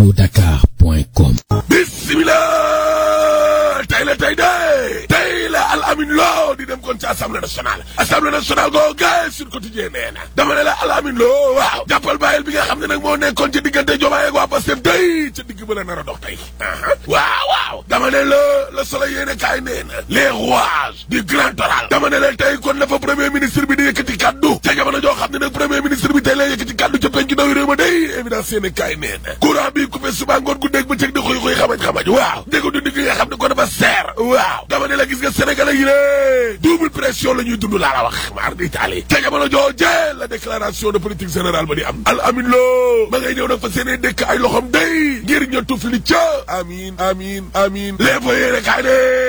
allo-dakar.com bismillah tey la tey de tey la al amin loo di dem kon ci assemblée nationale assemblée nationale goo gaay sur quotidien nee na dama ne la al amin loo waaw jàppal bàyyil bi nga xam ne nag moo nekkoon ci diggante Diomaye ak waa Pastef tey ca digg ba la nar a dox tey waaw waaw dama ne la le soleil yéene kaay nee na les rouages du grand oral dama ne la tey kon la fa premier ministre bi di yëkkati kaddu ca jamono joo xam ne nag premier ministre bi tey lay yëkkati kaddu ca penc ndaw réew ma day évidence yéene kaay nee na courant bi coupé suba ngoon gu dégg ba cëg di xuy xuy xamaj xamaj waaw dégg du gi nga xam ne ko dafa seer waaw dama ne la gis nga sénégalais yi lée double pression la ñuy dund laa la wax maar di taali ca jamono jooje la déclaration de politique générale ba di am al amin loo ma ngay ñëw nag fa seene dëkk ay loxom day ngir ña tufli ca amin amin amin les fa yéene kaay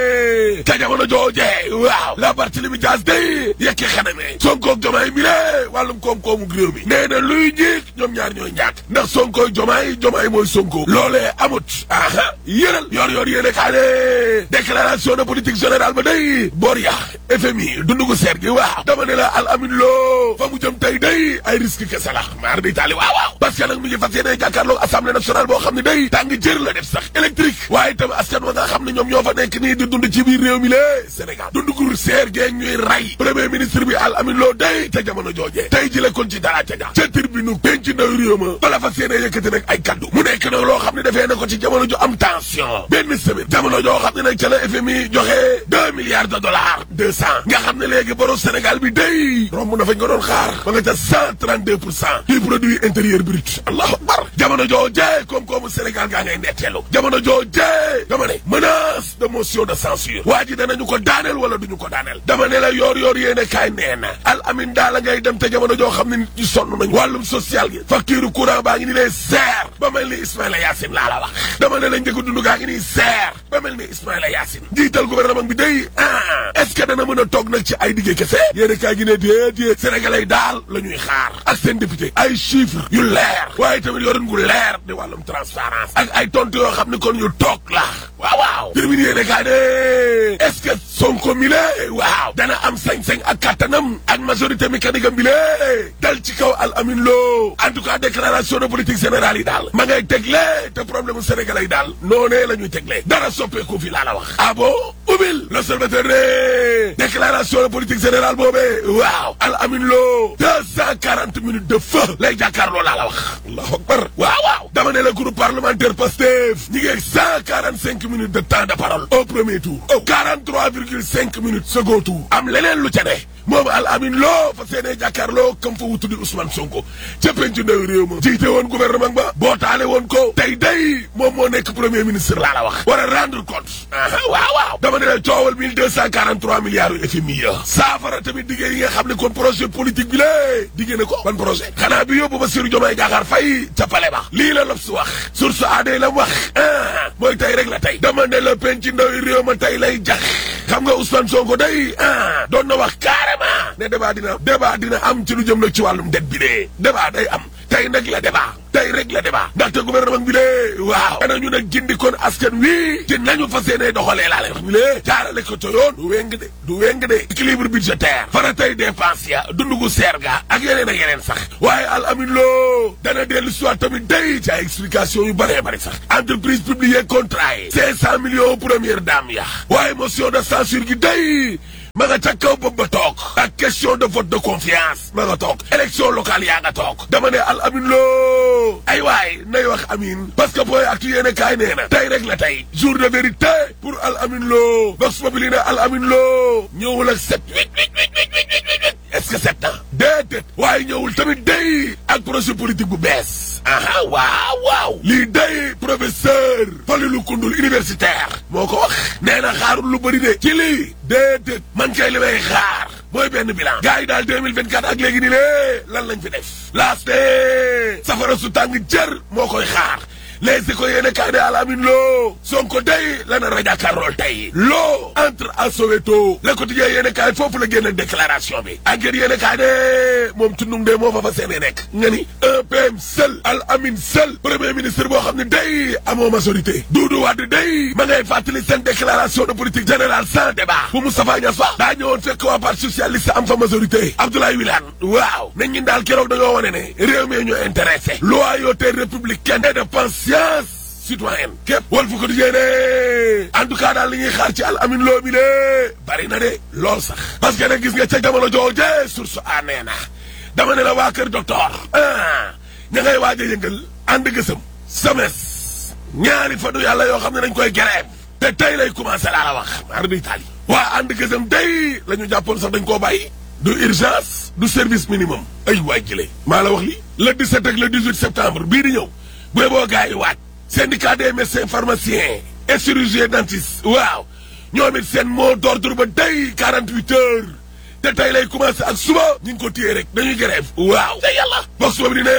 de ca jamono jooje waaw la Barthélémy Dias day yekki xaname Sonko ak Jomaay mi lée wàllum koom-koomu réew mi nee na luy njiig ñoom ñaar ñooy njaak ndax Sonko Jomaay Jomaay mooy Sonko loolee amut aha yëral yor yor yéene kaay de déclaration de politique générale ba day boor ya FMI dundu gu seer gi waaw dama ne la al amin loo fa mu jëm tey day ay risque kese la maar di taali waaw waaw parce que nag mi ngi fas yéene jàkkaarloog assemblée nationale boo xam ne day tàng jër la def sax électrique waaye itam askan wa nga xam ne ñoom ñoo fa nekk nii di dund ci biir réew mi lée Sénégal dundu gu seer geeg ñuy ray premier ministre bi al amin loo day ca jamono joojee tey ji la kon ci dara ca ja ca tribune penc ndaw réew ma bala fas yéene yëkkati nag ay kaddu mu nekk nag loo xam ne defee na ko ci jamono ju am tension benn semaine jamono joo xam ne nag ca la FMI joxe deux milliards de dollars deux cent nga xam ne léegi borom Sénégal bi day romb na fañ ko doon xaar ba nga ca cent trente deux pour cent du produit intérieur brut allahu akbar jamono joo jee koom-koomu Sénégal gaa ngay netteelu jamono joo jee dama ne menace de motion de censure waa ji danañu ko daaneel wala duñu ko daaneel dama ne la yoor yoor yéene kaay nee na al amin daala ngay dem te jamono joo xam ne nit ñi sonn nañ wàllum social gi facture courant baa ngi ni lee seer ba mel ni Ismaïla Yacine laa la wax dama ne la njëkk dund gaa ngi nii seer ba mel ni Ismaïla Yacine njiital gouvernement bi day ah est-ce que dana mën a toog nag ci ay diggé kese yéene kaay gi ne déedéet sénégalais daal la ñuy xaar ak seen député ay chiffres yu leer waaye tamit yorin gu leer di wàllum transparence ak ay tontu yoo xam ne kon ñu toog la waaw waaw termine yéene kaay de est-ce que Sonko mi lee waaw dana am sañ-sañ ak kattanam ak majorité mécanique am bi lee dal ci kaw al amin loo en tout cas déclaration de politique générale yi daal ma ngay tegle te problème mu sénégalais yi daal noonee la ñuy tegle dara soppeeku fi laa la wax ah bon ubil l'observateur ne déclaration de politique générale boobee waaw al amin loo deux cent quarante minutes de feu lay jàkkaarloo laa la wax allahu akbar waaw waaw dama ne la groupe parlementaire Pastef ñi ngi cent quarante cinq minutes de temps de parole au premier tour au quarante trois virgule cinq minutes second tour am leneen lu ca ne moom al amin loo fa seenee jàkkaarloo comme fa wutu di Ousmane Sonko ca penc ndaw réew ma jiite woon gouvernement ba bootaale woon ko tey day moom moo nekk premier ministre laa la wax war a rendre compte waaw waaw dama ne la coowal mille deux cent quarante trois milliards yu FMI ya saafara tamit diggée yi nga xam ne kon projet politique bi lée diggée na ko ban projet xanaa bi yóbbu Bassirou Diomaye Diakhar Faye ca pale ba lii la L'Obs wax source aadee la wax ah mooy tey rek la tey dama ne la penc ndaw réew ma tey lay jax xam nga Ousmane Sonko day ah doon na wax carrément ne débat dina débat dina am ci lu jëm nag ci wàllum det bi de débat day am tey nag la débat tey rek la débat ndaxte gouvernement bi lee waaw danañu nag gindi kon askan wi ci nañu fas yéene doxalee laa lay wax bi lee jaarale ko ca yoon du weng de du weng de équilibre budgétaire fara tey dépense ya dundu gu seer ga ak yeneen ak yeneen sax waaye al amin loo dana dellu soit tamit day ci ay explication yu bëree bëri sax entreprise publique contrat yi cinq cent millions première dame ya waaye motion de censure gi day ma nga ca kaw bopp ba toog ak question de vote de confiance ma nga toog élection locale yaa nga toog dama ne al amin loo ay waay nay wax amin parce que booy actu yéene kaay nee na tey rek la tey jour de vérité pour al amin loo vox populi ne al amin loo ñëwul ak sept huit huit huit huit huit huit est-ce que sept ans déedéet waaye ñëwul tamit day ak projet politique bu bees aha waaw waaw lii day professeur Falilou Koundoul universitaire moo ko wax nee na xaarul lu bëri de ci lii déedéet man kay li may xaar mooy benn bilan gars yi daal 2024 ak léegi ni lée lan lañ fi def laas de safara su tàng jër moo koy xaar les écoles yéene kaay de alamin loo Sonko day lana rajakarlool tey loo entre à Soweto le quotidien yéene kaay foofu la génn déclaration bi enquête yéene kaay de moom tundung de moo fa fa seene nekk nga ni un PM seul al amin seul premier ministre boo xam ne day amoo majorité Doudou Wade day ma ngay fàttali seen déclaration de politique générale sans débat bu Moustapha Niasse wax daa ñëwoon fekk waa parti socialiste am fa majorité Abdoulaye Wilane waaw nañ ñun daal keroog dañoo wane ne réew mi ñu intéressé loyauté républicaine et de pensée conscience citoyenne képp wal fu ko dijee ne en tout cas daal li ñuy xaar ci al amin loo mi de bari na de lool sax parce que nag gis nga ca jamono jooje source a nee na dama ne la waa kër docteur ah ña ngay waaj a yëngal ànd gësëm sames ñaari fanu yàlla yoo xam ne dañ koy grève te tey lay commencé laa la wax maar di taali waa ànd gësëm tey la ñu jàppoon sax dañ koo bàyyi du urgence du service minimum ay waay jëlee maa la wax li le 17 ak le 18 septembre bii di ñëw bu boo gars yi waaj syndicat des médecins pharmaciens et chirurgiens dentistes waaw ñoom it seen mot d'ordre ba tey 48 heures te tey lay commencé ak suba ñu ngi ko téye rek dañuy grève waaw te yàlla box suba bi di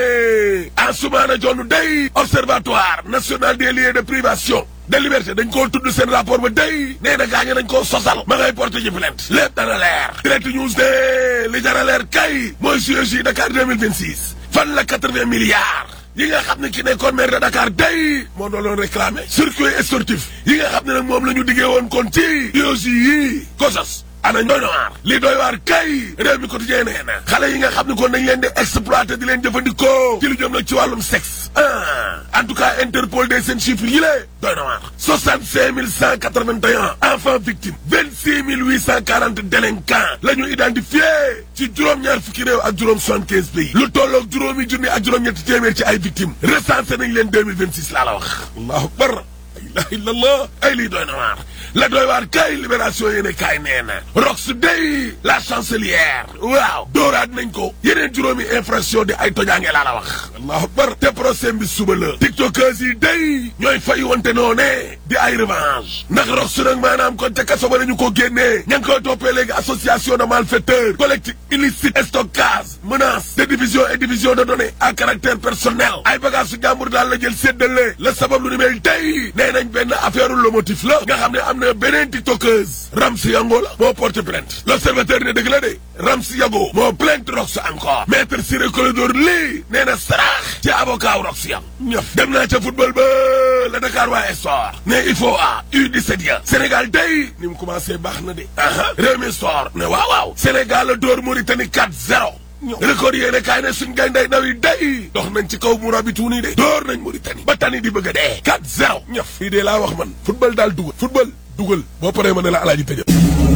ne Ansoumana Dione day observatoire national des lieux de privation de liberté dañ koo tudd seen rapport ba day nee na gaañe dañ koo sosal ma ngay porté ji plainte lépp dana leer direct news de li dana leer kay mooy JOJ Dakar 2026 fan la 80 milliards yi nga xam ne ki nekkoon maire de Dakar day moo doon doon réclamé circuit sportif yi nga xam ne nag moom la ñu diggee woon kon ci JOJ yi kosas ana ñooy waar li doy waar kay réew mi quotidien nee na xale yi nga xam ne kon dañ leen di exploité di leen jëfandikoo ci lu jëm nag ci wàllum sexe ah en tout cas Interpol de seen chiffres yi lée doy na waar soixante cinq mille cent quatre vingt et un enfants victimes vingt six mille huit cent quarante délinquants la ñu identifié ci juróom-ñaar fukki réew ak juróom soixante quinze pays lu tolloog juróomi junni ak juróom-ñetti téeméer ci ay victimes recensé nañ leen deux mille vingt six laa la wax allahu akbar la ilaha illallah ay lii doy na waar la doy waar kay libération yéene kaay nee na rox day la chancelière waaw dooraat nañ ko yeneen juróomi infraction di ay tojaange laa la wax allahu akbar te procès bi suba la tiktokers yi day ñooy fay wante noone di ay revanche ndax rox nag maanaam kon ca kaso ba nañu ko génnee ña ngi koy toppee léegi association de malfaiteurs collectif illicite stockage menace de division et division de données à caractère personnel ay bagage su jàmbur daal la jël séddale la sabab lu ni mel tey nee nañ benn affaire le motif la nga xam ne am na beneen tiktokeuse Ramsi Yango la moo porte plainte l'observateur ne dëgg la de Ramsi Yango moo plainte Rox encore maître Ciré Clédor Ly nee na saraax ci avocat Rox Yango ñëf dem naa ca football ba la Dakar waa Espoir ne il faut a U17 ya Sénégal day ni mu commencé baax na de aha réew mi Sport ne waaw waaw Sénégal la dóor Mauritanie 4-0 record yéene kaay ne suñ gay nday ndaw yi day dox nañ ci kaw Mourabitoun yi de door nañ Mauritanie ba tani di bëgg a dee 4-0 ñëf fii de laa wax man football daal dugal football dugal boo paree ma ne la alaaji tëjal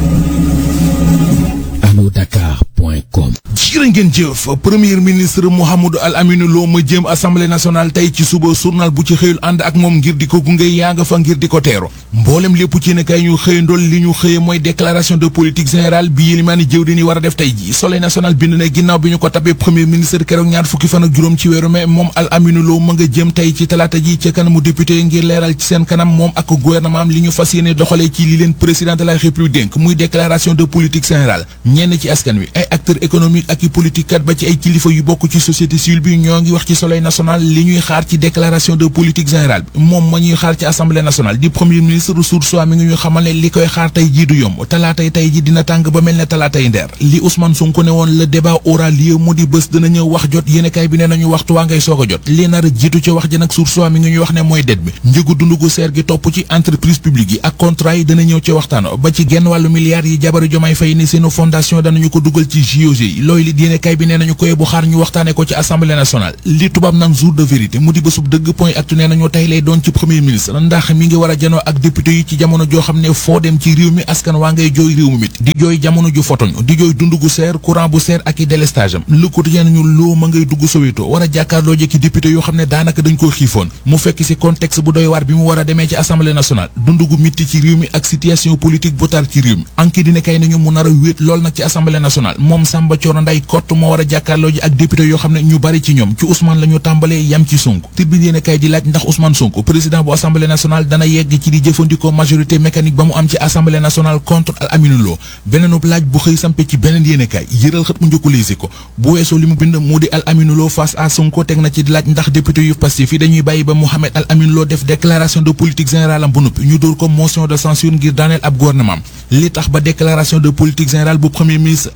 anodakar.com jërë ngeen jëf premier ministre Mouhamadou Al Amine Lo ma jëm assemblée nationale tey ci suba journal bu ci xëyul ànd ak moom ngir di ko gunge yaa nga fa ngir di ko teero mboolem lépp ci ne kay ñu xëyandool li ñu xëye mooy déclaration de politique générale bi yélimaani jëw di ni war a def tey ji soleil national bind na ginnaaw bi ñu ko tabee premier ministre keroog ñaar fukki fan ak juróom ci weeru mai moom Al Amine Lo ma nga jëm tey ci talaata ji ca kanamu député ngir leeral ci seen kanam moom ak gouvernement am li ñu fas yéene doxalee ci li leen président de la république dénk muy déclaration de politique générale ñenn ci askan wi ay acteurs économiques ak i politique kat ba ci ay kilifa yu bokk ci société civile bi ñoo ngi wax ci soleil national li ñuy xaar ci déclaration de politique générale bi moom ma ñuy xaar ci assemblée nationale di premier ministre Source A mi ngi ñu xamal ne li koy xaar tey jii du yomb talaatay tey ji dina tàng ba mel ne talaatay ndeer li Ousmane Sonko ne woon le débat aura lieu mu di bés dina ñëw wax jot yéenekaay bi nee nañu waxtu waa ngay soog a jot li nar a jiitu ci wax ji nag Source A mi ngi ñuy wax ne mooy det bi njëgu dund gu seer gi topp ci entreprise publique yi ak contrat yi dana ñëw ci waxtaan ba ci genn wàllu milliards yi jabaru Jomaay Fay ni seenu fondation danañu ko dugal ci JOG yi looy li yéenekaay bi nee nañu koy bu xaar ñu waxtaane ko ci assemblée nationale li tubaab naan jour de vérité mu di bésub dëgg point actu nee nañu tey lay doon ci premier ministre ndax mi ngi war a janoo ak député yi ci jamono joo xam ne foo dem ci réew mi askan waa ngay jooy réew mi mit di jooy jamono ju fotoñ di jooy dund gu seer courant bu seer ak i délestage am le quotidien nañu loo ma ngay dugg Soweto war a jàkkaarloo jekki député yoo xam ne daanaka dañ koo xiifoon mu fekk si contexte bu doy waar bi mu war a demee ci assemblée nationale dund gu mitti ci réew mi ak situation politique bu tar ci réew mi anki dina kay nañu mu nar a wéet lool nag ci assemblée nationale moom Samba Thioro Nday kott moo war a jàkkaarloo ji ak député yoo xam ne ñu bari ci ñoom ci Ousmane la ñu tàmbalee yam ci Sonko tribune yéen kay di laaj ndax Ousmane Sonko président bu assemblée nationale dana yegg ci di jëfandikoo majorité mécanique ba mu am ci assemblée nationale contre Al Amine Lo beneenub laaj bu xëy sampe ci beneen yéen kay yëral xët mu njëkku liisi ko bu weesoo li mu bind mu di Al Amine Lo face à Sonko teg na ci di laaj ndax député yu Pastef yi dañuy bàyyi ba Mohamed Al Amine Lo def déclaration de politique générale am bu noppi ñu dóor ko motion de censure ngir daaneel ab gouvernement li tax ba déclaration de politique générale bu premier ministre Al Amine Lo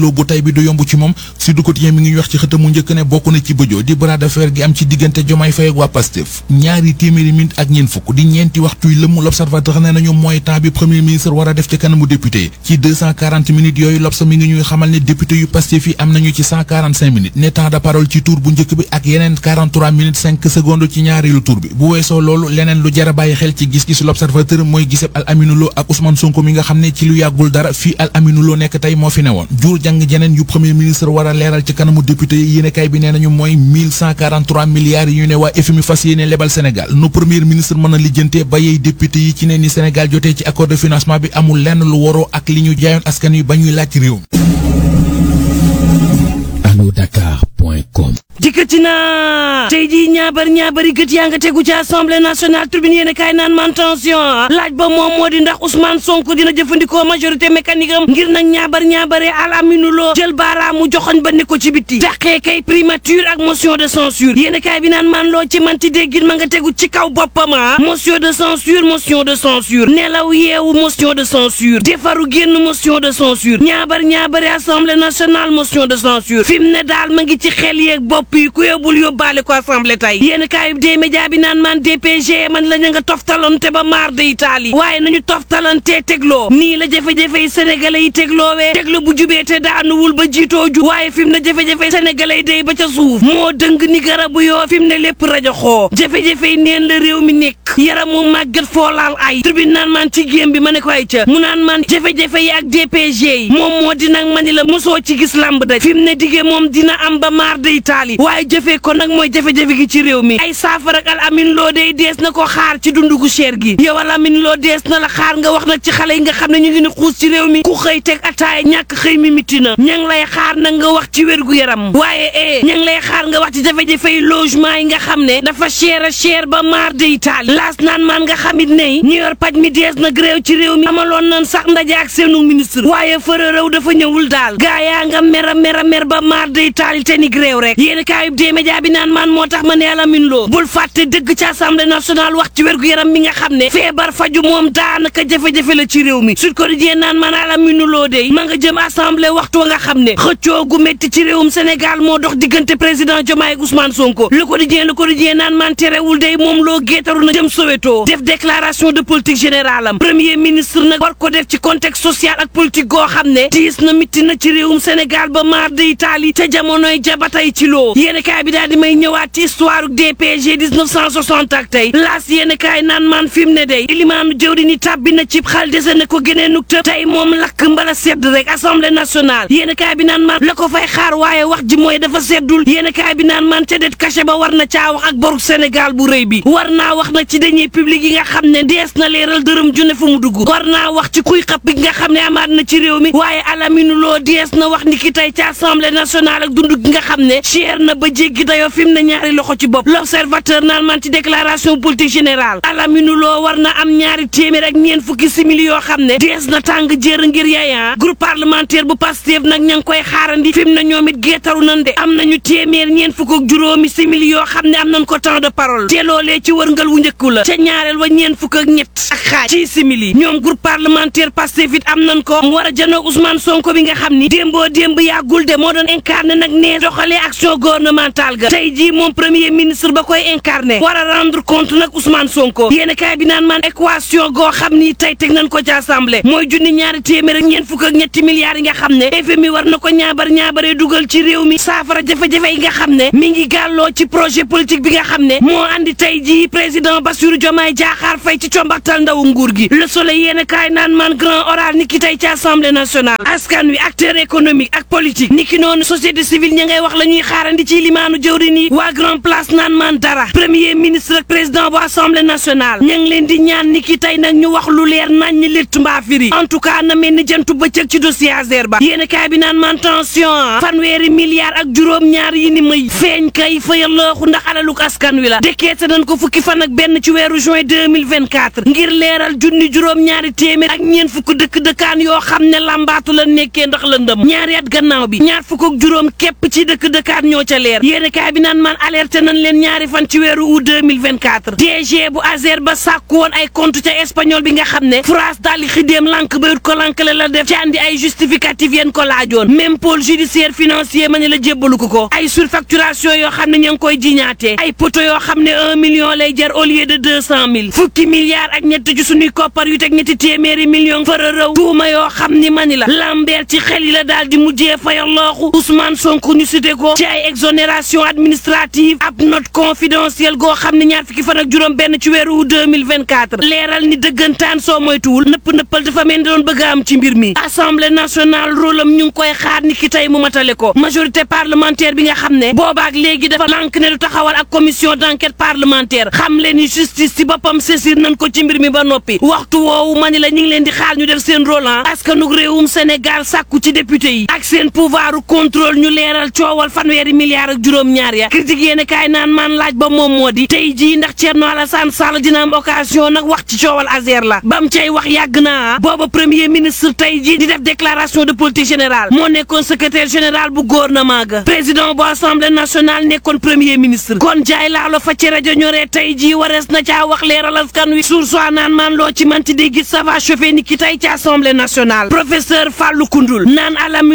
Lo bu tay bi du yomb ci moom Sud Quotidien mi ngi wax ci xëtamu njëkk ne bokk na ci bëjoo di bras de fer gi am ci diggante Diomaye Faye ak waa Pastef ñaari téeméeri minute ak ñeent fukk di ñeenti waxtuy lëmm l'observateur ne nañu mooy temps bi premier ministre war a def ci kanamu député ci 240 minutes yooyu L'Obs mi ngi ñuy xamal ne député yu Pastef yi am nañu ci 145 minutes ne temps de parole ci tour bu njëkk bi ak yeneen 43 minutes 5 secondes ci ñaareelu tour bi bu weesoo loolu leneen lu jar a bàyyi xel ci gis-gisu l'Observateur mooy giseb Al Aminou Lo ak Ousmane Sonko mi nga xam ne ci lu yàggul dara fii Al Aminou Lo nekk tey moo fi newoon jur jàng jeneen yu premier ministre war a leeral ci kanamu député yi yéenekaay bi nee nañu mooy 1143 milliards yi ñu ne waa FMI fas yéene lebal Sénégal nu premier ministre mën a lijjante ba yey député yi ci ne ni Sénégal jotee ci accord de financement bi amul lenn lu waroo ak li ñu jaayoon askan wi ba ñuy laaj ci réew alodakar.com dikkati naa tey jii ñaabar ñaabari gët yaa nga tegu ci assemblée nationale tribune yéen kaay naan man tension laaj ba moom moo di ndax Ousmane Sonko dina jëfandikoo majorité mécanique am ngir nag ñaabar ñaabare Al Aminou Lo jël baaraamu joxoñ ba ne ko ci bitti dàqee kay primature ak motion de censure yéen kaay bi naan man loo ci manti déggin ma nga tegu ci kaw boppam ah motion de censure motion de censure nelaw yeewu motion de censure defaru génn motion de censure ñaabar ñaabare assemblée nationale motion de censure fi mu ne daal ma ngi ci xel yeeg bopp yi ku yóbbul yóbbaale ko assemblée tey yéen kaayub dee média bi naan man DPG man la ñu nga toftalante ba maar de Italie waaye nañu toftalante tegloo nii la jafe-jafe yi sénégalais yi tegloowee teglo bu jubee te daanuwul ba jiitoo ju waaye fi mu ne jafe-jafe sénégalais yi day ba ca suuf moo dëng ni garabu yoo fi mu ne lépp rajo xoo jafe-jafe yi neen la réew mi nekk yaramu màggat foolaal ay tribune naan man ci géem bi ma ne ko ay ca mu naan man jafe-jafe yi ak DPG yi moom moo di nag ma ni la mosoo ci gis lamb daj fi mu ne diggee moom dina am ba maar de Italie waaye jëfee ko nag mooy jafe-jafe gi ci réew mi ay saafara ak al amin loo day dees na ko xaar ci dundu gu cher gi yow al amin loo dees na la xaar nga wax nag ci xale yi nga xam ne ñu ngi ni xuus ci réew mi ku xëy teg ataaya ñàkk xëy mi mitti na ña ngi lay xaar nag nga wax ci wér gu yaram waaye eh ña ngi lay xaar nga wax ci jafe-jafe yi logement yi nga xam ne dafa cher a cher ba maar de Italie laas naan maan nga xamit ne ñu yor paj mi dees na gréew ci réew mi amaloon nan sax ndaje ak seenu ministre waaye fëra réew dafa ñëwul daal gaa yaa nga mer a mer a mer ba maar de Italie te ni gréew rek yéen kaayub dee média bi naan maan moo tax ma ne Alamine Lo bul fàtte dëgg ci assemblée nationale wax ci wérgu yaram mi nga xam ne feebar faju moom daanaka jafe-jafe la ci réew mi Sud Quotidien naan man Alamine Lo de ma nga jëm assemblée waxtu wa nga xam ne xëccoo gu métti ci réewum Sénégal moo dox diggante président Diomaye ak Ousmane Sonko Le Quotidien Le Quotidien naan man terewul day moom loo géetaru na jëm Soweto def déclaration de politique générale am premier ministre nag war ko def ci contexte social ak politique goo xam ne tiis na mitti na ci réewum Sénégal ba maar de Italie te jamonoy jabatay ci loo yéen kaay bi daal di may ñëwaat ci histoire DPG 1960 ak tey laas yéen kaay naan man fi mu ne day ilimaanu jëwri ni tàbbi na cib xal dese na ko génee tëb tey moom lakk mbala sedd rek assemblée nationale yéen kaay bi naan man la ko fay xaar waaye wax ji mooy dafa seddul yéen kaay bi naan man te det caché ba war na caa wax ak boru Sénégal bu rëy bi war naa wax nag ci deniers publics yi nga xam ne dees na leeral dërëm junne fu mu dugg war naa wax ci kuy xap bi nga xam ne amaat na ci réew mi waaye Alamine Lo dees na wax ni ki tey ci assemblée nationale ak dund gi nga xam ne cher na ba jéggi dayoo fi mu ne ñaari loxo ci bopp l'observateur naan man ci déclaration politique générale Alamine Lo war na am ñaari téeméer ak ñeent fukki simili yoo xam ne dees na tàng jër ngir yaaya groupe parlementaire bu Pastef nag ña ngi koy xaarandi fi mu ne ñoom it geetaru nan de am nañu téeméer ñeent fukk ak juróomi simili yoo xam ne am nañ ko temps de parole te loolee ci wërngal wu njëkku la ca ñaareel wa ñeent fukk ak ñett ak xaaj ci simili ñoom groupe parlementaire Pastef it am nañ ko mu war a janoog Ousmane Sonko bi nga xam ni démboo démb yàggul de moo doon incarné nag ne doxalee action gouvernementale ga tey jii moom premier ministre ba koy incarné war a rendre compte nag Ousmane Sonko yéen kaay bi naan man équation goo xam ni tey teg nañ ko ci assemblée mooy junni ñaari téeméer ak ñeent fukk ak ñetti milliards yi nga xam ne FMI war na ko ñaabar ñaabaree dugal ci réew mi saafara jafe-jafe yi nga xam ne mi ngi gàlloo ci projet politique bi nga xam ne moo andi tey jii président Bassirou Diomaye Diakhar Faye ci combaxtal ndaw nguur gi le soleil yéen kaay naan man grand oral ni ki tey ci assemblée nationale askan wi acteur économique ak politique ni ki noonu société civile ña ngay wax la ñuy xaarandi ci limaanu jëwri ni waa grand place naan man dara premier ministre ak président bu assemblée nationale ña ngi leen di ñaan ni ki tey nag ñu wax lu leer nañ ñi létt mbaa firi en tout cas na mel ni jantu bëccëg ci dossier Azer ba yéen kaay bi naan man tension fanweeri milliards ak juróom-ñaar yi ni may feeñ kay fayal looxu ndax alaluk askan wi la dekkeete nañ ko fukki fan ak benn ci weeru juin 2024 ngir leeral junni juróom-ñaari téeméer ak ñeen fukk dëkk dëkkaan yoo xam ne lambaatu la nekkee ndax lëndëm ñaari at gannaaw bi ñaar fukk ak juróom képp ci dëkk dëkkaan ñoo ca leer yéeni kaay bi naan man alerté nañ leen ñaari fan ci weeru août 2024 DG bu Azer ba sàkku woon ay compte ca espagnol bi nga xam ne France daal di xidéem lànk bayut ko lànkale la def ci andi ay justificatif yéen ko laajoon même pôle judiciaire financier ma ne la jébbalu ko ko ay surfacturation yoo xam ne ña ngi koy jiñaatee ay poto yoo xam ne un million lay jar au lieu de deux cent mille fukki milliards ak ñett ci suñuy koppar yu teg ñetti téeméeri million fara rëw tuuma yoo xam ni mani la lambeer ci xel yi la daal di mujjee fayal looxu Ousmane Sonko ñu cité ko ci ay exonération administrative ab note confidentielle goo xam ne ñaar fukki fan ak juróom benn ci weeru 2024 leeral ni dëggantaan soo moytuwul nëpp nëppal dafa mel ni doon bëgg a am ci mbir mi assemblée nationale rôle am ñu ngi koy xaar ni ki tey mu matale ko majorité parlementaire bi nga xam ne boobaak léegi dafa lànk ne du taxawal ak commission d'enquête parlementaire xam leen ni justice ci boppam saisir nañ ko ci mbir mi ba noppi waxtu woowu mani la ñu ngi leen di xaar ñu def seen rôle ah askanug réewum Sénégal sàkku ci député yi ak seen pouvoiru contrôle ñu leeral coowal fanweeri milliards ak juróom-ñaar ya critique yéen kaay naan maan laaj ba moom moo di tey jii ndax Thierno Alassane Sall dina am occasion nag wax ci coowal Azer la bam cay wax yàgg naa booba premier ministre tey jii di def déclaration de politique générale moo nekkoon secrétaire général bu gouvernement ga président bu assemblée nationale nekkoon premier ministre kon jaay laalo fa ci rajo ñoree tey jii warees na caa wax leeral askan wi suur soi naan maan loo ci manti di gis ça va chauffer ni ki tey ci assemblée nationale professeur Fallou Koundoul naan alam